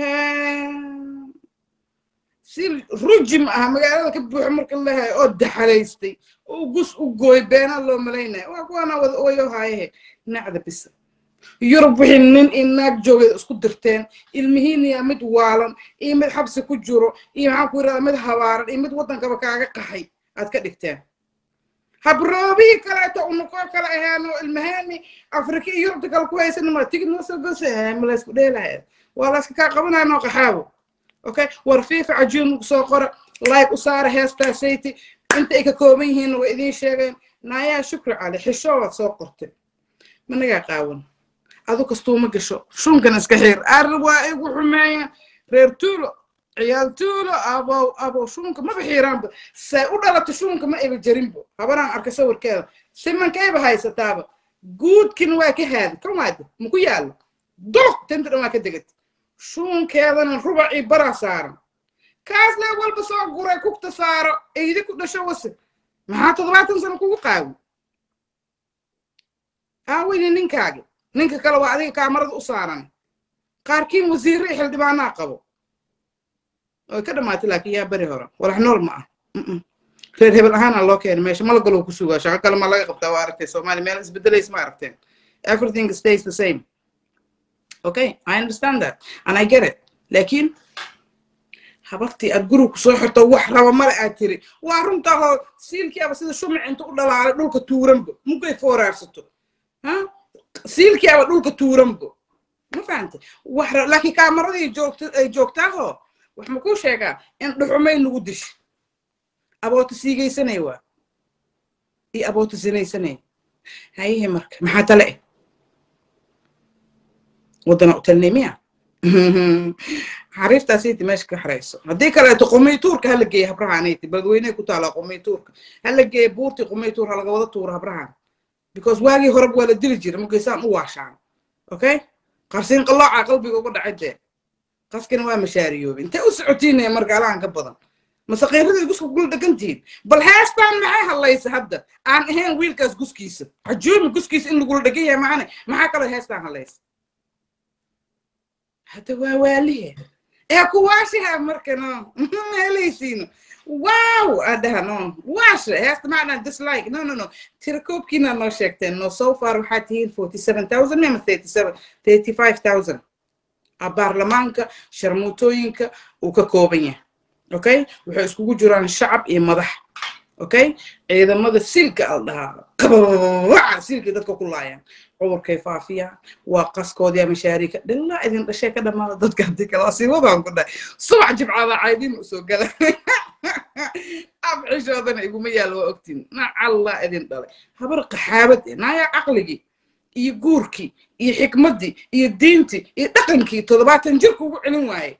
si ruji ma aha magaalada ka buuxo marka lehay oo daxalaystay oo gus u gooy beenaa loo malaynaya waa kuwaana wada ooyo haayahe nacda bisa yurub wixii nin iyo naag joogeed isku dirteen ilmihiiniyaa mid waalan iyo mid xabsi ku jiro iyo maxaan ku yirahdaa mid habaaran iyo mid waddankaba kaaga qaxay aad ka dhigteen habroobihii kaleeto unukoo kale ahaano ilmaheeni afrika iyo yurubta kale ku haysan ma tigid noo soo gosa ma laysku dheelahay waa layska kaa qabanaya noo qaxaabo okay war fiifa cajuun soo qora like u saara heestaa sayti inta ay ka kooban yihiin way idiin sheegeen naayaa shukri cali xishoo waad soo qortay managaa qaawan adu kastuuma gasho shunkan iska xiir ar waa igu xumeeya reer tuulo ciyaal tuulo abow abow shunka maba xiiraanba say u dhalato shunka ma iba jarinbo habanaan arka sawirkeeda simankayba haysataaba guudkin waa ka haadi kan waade maku yaalo doq tinta dhan waa ka degata shuunkeedana rubacii baraa saaran kaas lee walba soo guray kugta saaro eydi ku dhasho wase maxaa toddobaatan sano kugu qaawi aaweyne ninkaagi ninka kale waa adiga kaamarada u saaran qaarkiin wasiirre iyo xildhibaanaa qabo way ka dhamaatay laakiin yaa beri hore walax nool ma ah reer hebel ahaana loo keenay meesha malagalow ku sugaa shaqo kale ma laga qabtaa waa aragtay soomaaliya meel isbedelays ma aragteen everything stays the same okay i understand that and i get it laakiin habartii aad guriga kusoo xirto wax raba male aad tiri waa runtaahoo siilkiiaba sida shumic inta u dhalaalay dhulka tuuranbo mugay fooraarsato ha siilkiiaba dhulka tuuranbo ma fahantay wax laakiin kaamaradii joogta ay joogtaahoo wax ma kuu sheegaa in dhuxumay nagu dish aboota siigaysanay waa iyo aboota sinaysanay hayihi marka maxaa tale eh waddana u talnay miya xariiftaasiiti meesha ka xarayso haddii kaleeto qumiytuurka hala geeya habrahaanayti badweyney ku taalaa qumiytuurka hala geeya buurtii qumiytuur halaga wada tuura habrahan because waagii horeba waa la dili jira markaysaan u waashaan okay qarsiin qalooca qalbiga uga dhacay dee qaskina waa mashaariyoobe intay u socotiinaya margaalahan ka badan masaqiiradii gusku gul dhegantihiin bal heestaan maxay hadlaysa hadda aan ahayn wiilkaas guskiisa xajuumi guskiisa in lagula dhegan yahay maane maxaa kaloo heestaan hadlaysa hadda waa waalihe ee kuwaashiha marka no helaysiino wow adhaha no waasha heesta macnaa dislike no no no tirakoobkiina noo sheegteen no so far waxaa tihiin forty seven thousand ama thirty seven thirty five thousand baarlamaanka sharmuutooyinka uu ka kooban yahay okay waxay iskugu jiraan shacab iyo madax okay ciidamada silka al dhahaa qabaca silkii dadka ku laayaan cudurkay faafiyaan waa qaskoodii mashaariika dhilaa idin dhashee ka dhamaada dadka haddii kale asiibadaan ku dhahay subax jibcaada caydin usoo gala abcishoodana iguma yaalo waa ogtiin nacallaa idin dhalay habar qaxaabad eh naayaa caqligii iyo guurkii iyo xikmaddii iyo diintii iyo dhaqankii toddobaatan jirka ugu celin waaye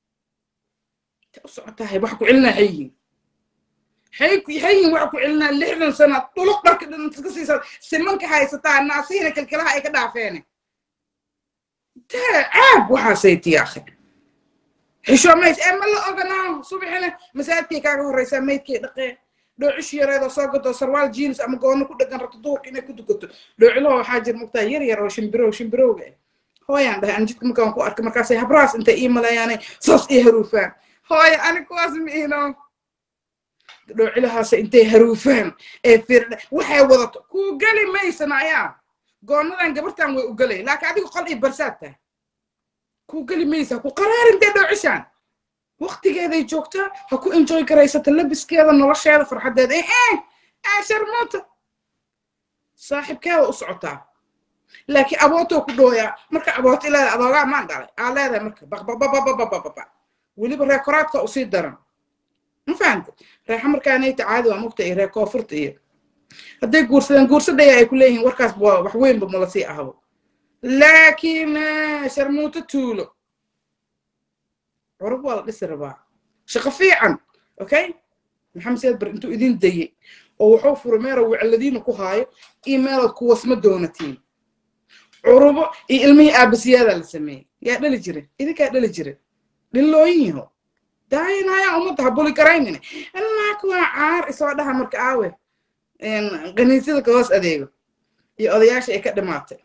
u socotahay wax ku celinaa xayihiin xayihiin wax ku celinaa lixdan sana dhuluq dharka dhantas ka siisaa simanka haysataa naasihina kilkilaha ay ka dhaafeene dee caab waxaasay tiyaakhe xishoomays ee ma la oganaa subaxina masaajidkay kaaga horreysaa maydkay dhaqee dhoocish yareedoo soo gato sarwaal jeans ama goono ku dhegan rabto duurka inay ku dukato dhoocilaho waxaa jir mugtaa yar yar oo shimbirow shimbirowga ah hooyaan dhahay aan jidka markaan ku arkay markaasay habraas intay ii maleeyaanay saas ii haruufaan hooyo ani kuwaas ma iino dhoocilahaasa intay haruufaan ee firdha waxay wadato kuu geli maysan ayaa goonadan gabartan way u gelay laakiin adiga qol iyo barsaad tahay kuu geli maysa ku qaraarintee dhoocishaan waqtigeeday joogtaa ha ku enjoy garaysata labiskeeda nolosheeda farxaddeeda ee ee sharmuuta saaxiibkeeda u socotaa laakiin abootoo ku dhooyaa marka abooto ilaada adoogaa maan dhalay aa leedahay marka baqbaqbaqbaqbaqbaq weliba reer koraadka usii daran ma fahamta reexa markaanayta caadi waa mugta iyo reer koonfurta iyo hadday guursadeen guursadaya ay ku leeyihiin warkaas wax weynba mala sii ahbo laakiin sharmuuto tuulo curub waa la dhisi rabaa shaqo fiican okay maxamed siyaad bar intuu idin dayey oo wuxuu furay meero wecladiina ku haayo iyo meelood kuwasma doonatiin curubo iyo ilmihii aabasiyaadaa la sameeyey yaa dhali jire idinkaa dhali jire dhilooyinyaho daayinaya ummadda ha buli garaynine allaak waa caar isoo dhaha marka aawe kaniisyada ka hoos adeego iyo odayaasha ay ka dhimaatay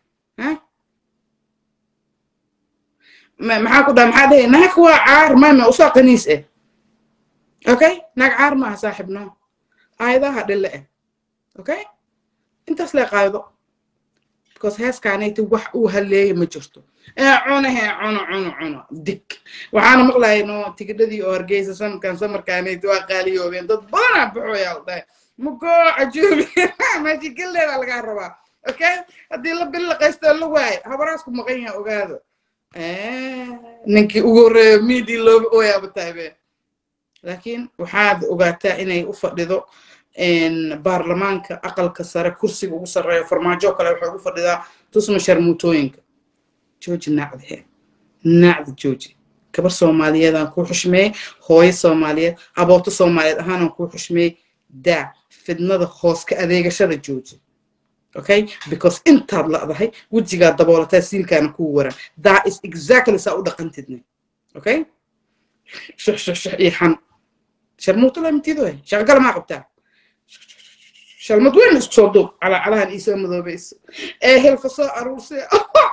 maxaa ku dhaha maxaa dhahay naag waa caar mama usoo kaniis eh okay naag caar maaha saaxib no aayadaha dhille eh okay intaas lee qaado because heeskaanayti wax uu haleeya ma jirto ee cunahe cuno cuno cuno dig waxaana maqlayay no tigidhadii oo hargeysa sanadkan samarkaanayti waa qaaliyoobeen dad badanaa baxooyaa la dhahay mugoo cajuubi meeshi gilleeda lagaa rabaa okay haddii la billaqaystoo la waayo habaraasku maqan yaha ogaado ninkii ugu horreeyo miidii looga ooyaaba taabe laakiin waxaad ogaataa inay u fadhido baarlamaanka aqalka sare kursiga ugu sarreeyo farmaajo kale waxay ugu fadhidaa tusma sharmuutooyinka jooji nacdihe nacdi jooji gabar soomaaliyeedaan kuu xushmeeyey hooyo soomaaliyeed abooto soomaaliyeed ahaanaan kuu xushmeeyey daa fidnada hoos ka adeegashada jooji okay because intaad la'dahay wejigaa daboolataa siilkaana kuu waran that is exactly saa u dhaqantidne okay shux shux shux iyo xan sharmuuto lamitido shaqagala maa qabtaa shalmad weyn isku soo duub calaacalahan iisoo madoobayso ee hilfa soo aruursay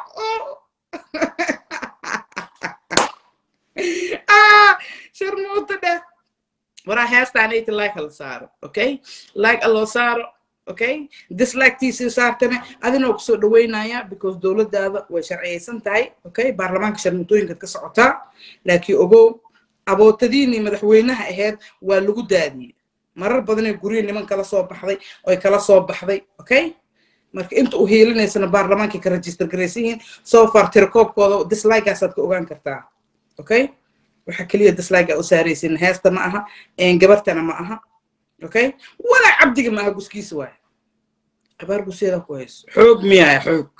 sharmuuta dheh waraa heestaanayta like hala saaro okay like aloo saaro okay dislikekiisii saartana adinoo kusoo dhaweynaya because dowladdaada way sharciyaysan tahay okay baarlamaanka sharmutooyinkaad ka socotaa laakiin ogow abootadiinii madaxweynaha ahayd waa lagu daadiyey marar badanee guryo niman kala soo baxday oy kala soo baxday okay marka inta u hiilinaysana baarlamaankay ka register garaysan yihiin so far tirakoobkooda dislikegaasaad ka ogaan kartaa okay waxa keliya dislike aa u saaraysin heesta ma aha gabartana ma aha okay walaa cabdiga ma aha guskiisa waay abaar gusyeeda ku hayso xoog miyaaya xoog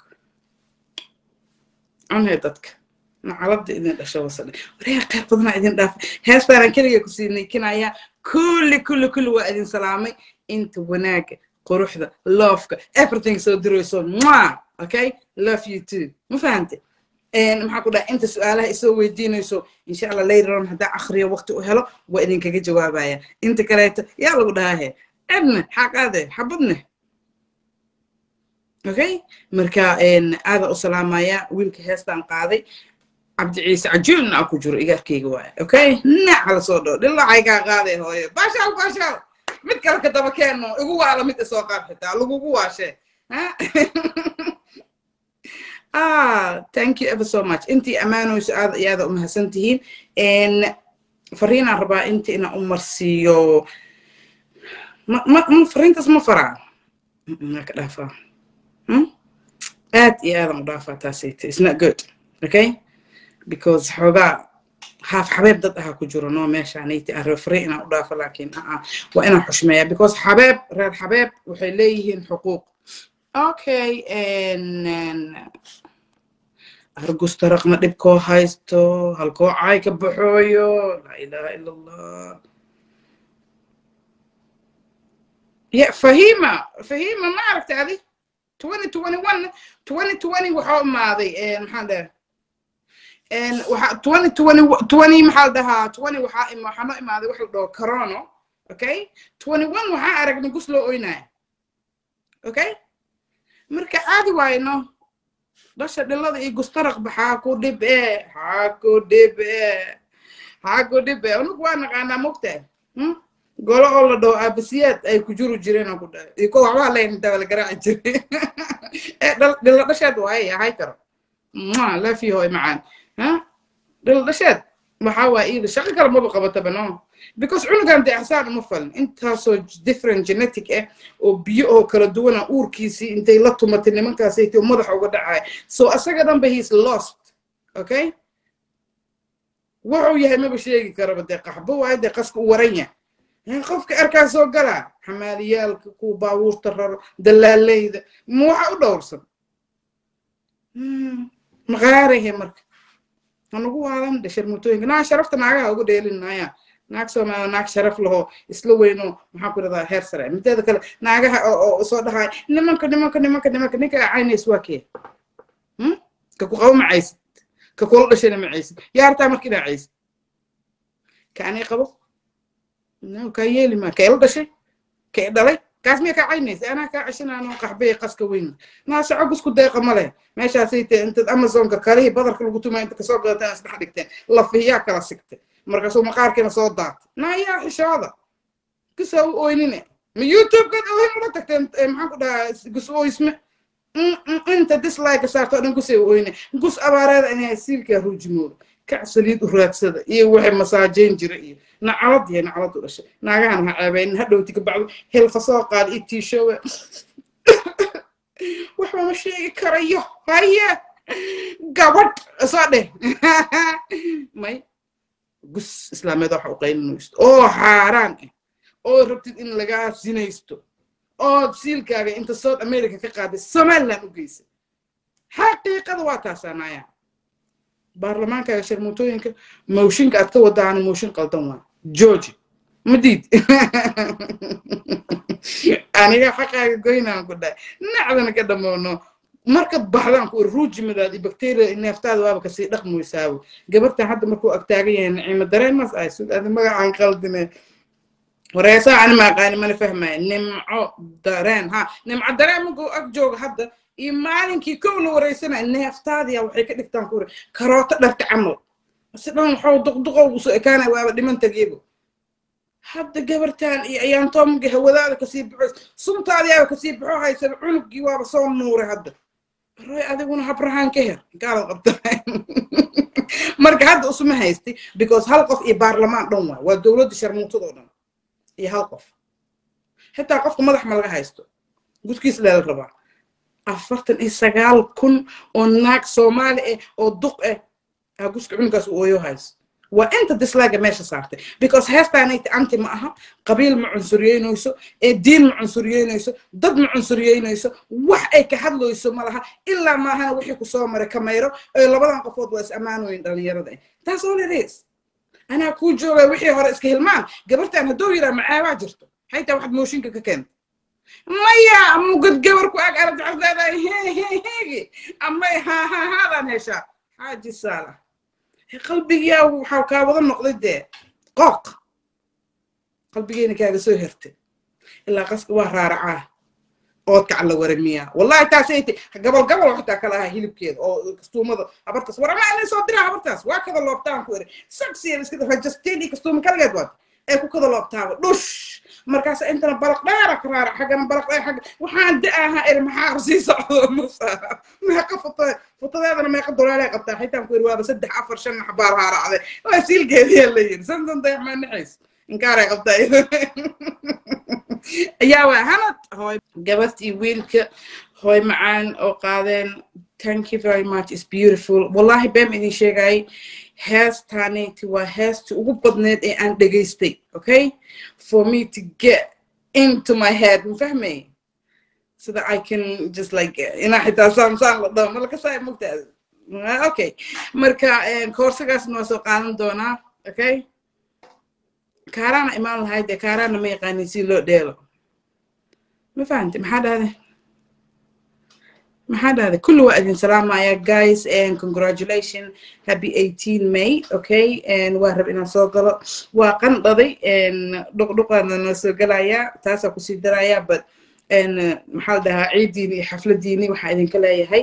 cunee dadka nacalada idin dhasha wasadhe wareega qayr badanaa idin dhaafa heestaanaan keliga kusii niikinaya kulli kulli kulli waa idin salaamay inta wanaaga quruxda loofka everything soo dirayso mwa okay love you too ma fahante maxaa ku dhaha inta su-aalaha isoo weydiinayso insha allah later on haddaan akhriyo waqti u helo waa idinkaga jawaabaya inta kaleeto yaa lagu dhahahe cidne xaqaade xabadne okay marka aada u salaamaya wiilka heestaan qaaday cabdi ciise cajuulna a ku jiro igaarkayga waaya okay naca la soo dhoo dhilacay kaa qaaday hooyo baashaal baashaal mid kale ka daba keenno igu waala mid isoo qaad xitaa lagugu waashee ah thank you ever so much intii ammaanoyso aada iyo aada umahadsan tihiin fariinaan rabaa inta inaan u marsiiyo ma ma fariintaas ma faraa maa ka dhaafaa aad iyo aadan u dhaafaa taasayta it's not good okay because xoogaa haaf xabeeb dad ahaa ku jiro no meeshaanayti aan refere inaan u dhaafo laakiin aa waa inaan xushmeeya because xabeeb reer xabeeb waxay leeyihiin xuquuq okay argusta raqma dhibkoo haysto halkoo caay ka baxooyo laa ilaha ila allah ya fahima fahima ma aragta adi twenty twenty one twenty twenty waxaa imaaday maxaan dhaha waxa twenty twenty twenty maxaa la dhahaa twenty waxaa ima waxaa noo imaaday wax la dhaho corono okay twenty one waxaa aragnay gus loo oynaya okay marka caadi waayo no dhasha dhilada iyo gustaraq baxaa ku dhib e xaa ku dhib e xaa ku dhib e anugu waa naqaanaa mogtaa golo oo la dhaho aabasiyaad ay ku juru jireen oo ku dhahay iyo ko waxbaa layn intaa la garaaci jiray dhilo dhasheed waaye ahay karo laafii hooy macaan dhilo dhasheed waxaa waa iida shaqo kale maba qabataba no because cunugan dee axsaan uma falin intaasoo different genetic ah oo biyo oo kala duwana uurkiisii intay la tumatay nimankaasayt oo madaxa uga dhacaya so asaga dhanba heis lost okay wuxuu yahay maba sheegi karaba dee qaxbo waayo dee qaska u waran yahay qofka arkaa soo galaa xamaaliyaalka kuwa baabuurta raro dalaaleyda ma waxa u dhowrsan maqaarahe marka hanugu waadan dhe sharmutooyinka naa sharafta naagaha ugu dheelinaya naag soomaaliya naag sharaf laho isla weyno maxaa ku dhahdaa heer sare mideeda kale naagaha oo soo dhahay nimanka nimanka nimanka nimanka ninka caynays waa kee ka ku qabo macaysid ka kula dhashayna macaysid yaa hartaa marka inaa caysid ka anay qabo no kaa yeeli maa ka ila dhashay ka i dhalay kaas miya kaa caynaysa anaa kaa ceshinaano qaxbay qaska weyn naa soco isku deeqa ma leh meeshaasay te intaad amazonka kalihii badarka lagu tumaa inta kasoo gadataan isdhex dhigteen lafiyaa kala sigtay markaasuu maqaarkiina soo daatay naa yaa xishooda kusoo u oynine ma youtube-kaad oohin ula tagteen maxaan ku dhahaa gus ooysme inta dislike saarto dhan kusay u oyne gus abaareeda inay siilkaa ruujimooda kac saliid u raadsada iyo waxay masaajeyn jira iyo nacalad iyo nacalad u dhashay naagahan ha ceebaynin hadhowti ka bacdo hilfa soo qaad iyo tiishowe waxba ma sheegi karayo haye gabadh soo dheh may gus islaameed waxa u qaylinaysto oo xaaraan ah oo rabtid in lagaa sinaysto ood siilkaaga inta south america ka qaaday somaliland u geysay xaqiiqada waa taasaanaya baarlamaankaaga sharmuutooyinka mooshinka aad ka wadaana mooshin qaldan waa georgi ma diid aniga xaqaaga goynaan ku dhahay nacdana ka dhamowno marka baxdaan ku ruujimadaad iyo bacteria neeftaada waaba kasii dhaqmoysaabo gabartan hadda markuu agtaagan yahay naciimo dareenmas ay sud adi magacaan qaldine wareesaa ani maaqaani mana fahmaya nimco dareen ha nimco dareen markuu ag jooga hadda iyo maalinkii kow la wareysanaya neeftaadiya waxay ka dhigtaan ku karooto dharta camal si dhan waxuu duqduqowgu soo ekaanaya waaba dhiman tageebo hadda gabartan iyo ayaantoomaga hawadaada kasii baxo suntaadiyaaba kasii baxo haysaba cunugii waaba soo nuuray hadda roy adiguna habrahaan ka her gaalad qabta marka hadda usuma haysti because hal qof iyo baarlamaan dhan waay waa dowladda sharmuutadoo dhan iyo hal qof xitaa qofka madax ma laga haysto gudkiis leela rabaa afartan iyo sagaal kun oo naag soomaali ah oo duq ah aa guska cunugaas u ooyo hayso waa inta dislaaga meesha saartay because heestaanayta anti ma aha qabiil ma cunsuriyeynayso ee diin ma cunsuriyeynayso dad ma cunsuriyeynayso wax ay ka hadlayso ma laha ilaa maahana wixii ku soo maray kamayro ee labadan qofood waa is ammaanoyin dhalinyarada taas all it is anaa kuu joogaa wixii hore iska hilmaan gabartan hadduu yiraa macaabaa jirto haytaa waxaad mooshinka ka keenta maya mugad gabar ku ag aragta waxaad leedahay heheheegi amay hahahaadaan heshaa xaaji saalax qalbigiyaa waxaa kaa wada noqday dee qooq qalbigeena kaaga soo hertay ilaa qaska waa raaracaa oodkaca la waramiyaa wallahi taasay ti gabal gabal xitaa kala ahaa hilibkeeda oo kastuumada habartaas war ama inay soo diraa habartaas waa kada loobtaan ku eri saksiya iska rajasteen iyo kastuuma kaligeed waad ee ku kada loobtaaba dhush markaas intana balaq dheera ka raarac xaggana balaq dheer xagga waxaan da-ahaa eri maxaa sii socdo musa meeqa foto fotodeedana meeqa dolaalay qabtaa xitaan ku eri waaba saddex afar shan xabaar haaracday waa siilgeediyaa la yiri santan dayax maa naxays inkaaray qabtaa ayaa waa hanad hooy gabadh iyo wiilka hooy macaan oo qaadeen thank you very much is beautiful wallahi been idin sheegayay heestaanayti waa heestii ugu badneed ee aan dhegaystay okay for me to get into my head ma fahmay so that I can just like inaa xitaa saan saan la dhaho malaka saa mogtaa okay marka koorsagaasna waa soo qaadan doonaa okay kaaraana imaan lahayd dee kaaraana ma yaqaanin si loo dheelo ma fahamti maxaa dhahday maxaa dhahday kulli waa idin salaamaya guys and congratulation happy 18 may okay and waa rab inaan soo galo waa qandhaday dhuqdhuqaana noo soo galayaa taasaa kusii darayaa but maxaa la dhahaa ciidiini iyo xafladiini waxaa idinka leeyahay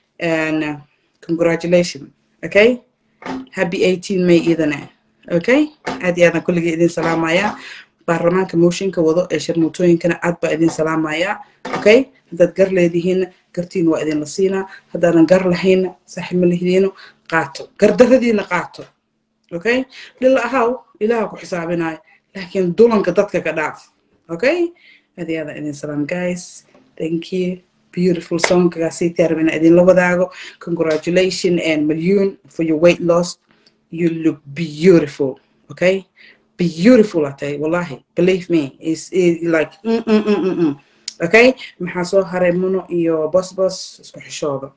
congratulation okay happy 18 may idana okay aad iyo aadan kulligii idin salaamayaa baarlamaanka mooshinka wado ee sharmuutooyinkana aad baa idin salaamayaa okay haddaad gar leedihiinna gartiin waa idinla siinaa haddaadan gar lahaynna saaxiib ma lihidiino qaato gardaradiina qaato okay dhila ahaw ilaaha ku xisaabinaayo laakiin dulanka dadka ka dhaaf okay aad iyo aadan idin salaam guys thank you beautiful songkaasi tiarab inaa idinla wadaago congratulation and million for your weight loss you look beautiful okay beautiful atay wallahi believe me is like mm, mm, mm, mm, mm. okay maxaa soo haray muno iyo bosbos isku xishooda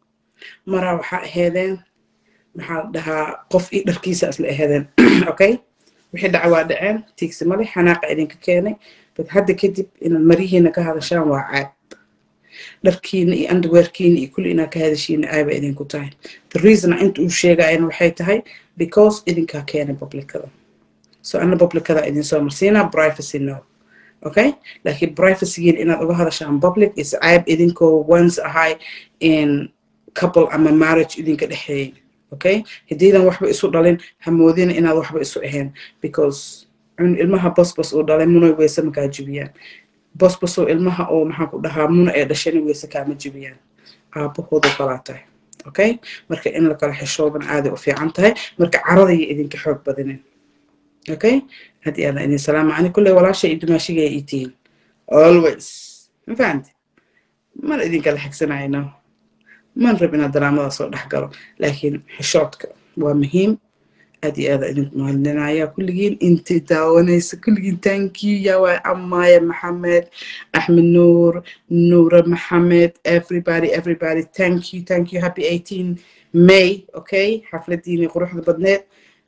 maraa waxaa aheedeen maxaa dhahaa qof io dharkiisa isla aheedeen okay wixii dhaca waa dhaceen tiigsi male xanaaqa idinka keenay but hadda kadib inaad marihiina ka hadashaan waa caad dharkiina iyo underwearkiina iyo kulli inaad ka hadashiina aaba idinku tahay the reason inta uu sheegayana waxay tahay because idinkaa keenay publicada so ana publicada idin soo marsiinaa privacy no okay laakiin privacygiin inaad uga hadashaan public is ceeb idinkoo once ahay in couple ama marriage idinka dhexeeyay okay haddiidan waxba isu dhalin hamoodina inaad waxba isu ahayn because ilmaha bosbos uu dhalay munoy weyse makaa jibiyaan bosbosoo ilmaha oo maxaan ku dhahaa muna ee dhashani weyse kaama jibiyaan aabahooda kalaa tahay okay marka in la kala xishoodan aaday u fiican tahay marka caradaya idinka xoog badinin okay haddii aadan idin salaama ani kulley walaasha iyo dumaashiga ay tihiin always ma fahamti mana idinkala xigsanayno man rab inaad daraamada soo dhex galo laakiin xishoodka waa muhiim aad iyo aada idinku mahadlinaya kulligiin intii daawanaysa kulligiin tankiyu yaa waa amaaya maxamed axmed nuur nuura maxamed everybody everybody thank you thank you happy 18 may okay xafladiini quruxda badneed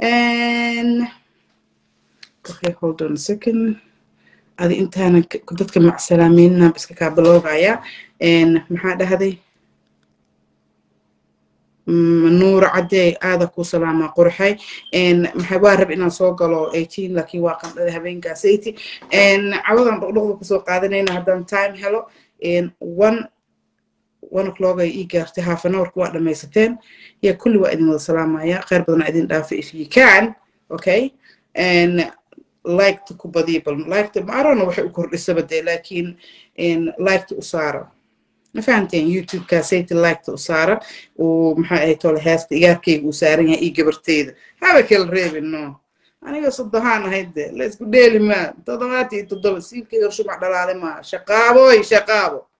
and okay hold on a second adi intaana dadka macsalaameyna iska kaa biloogaya maxaa dhahday nuur cadey aada ku salaamaa qurxay maxay waa rab inaan soo galo eighteen laakiin waa qandhada habeenkaas eighty cawadan dhaqdhaqda kusoo qaadanayna haddaan time helo one one o'clock ay ii gaartay half an hourka waa dhamaysateen ya kulli waa idin wada salaamaya kheyr badana idin dhaafa if you can okay liketa ku badiya bal liketa maarona waxay u kordhisaba dee laakiin liketa u saara ma fahamteen youtube-ka sayti liketa u saara uu maxaa ahay tole heesta igaarkayga uu saaran yahay io gabarteyda haba kala reebin no aniga soddohaan ahayd de la isku dheeli maa toddobaad iyo toddoba siilkayga shumac dhalaale maa shaqaaboy shaqaabo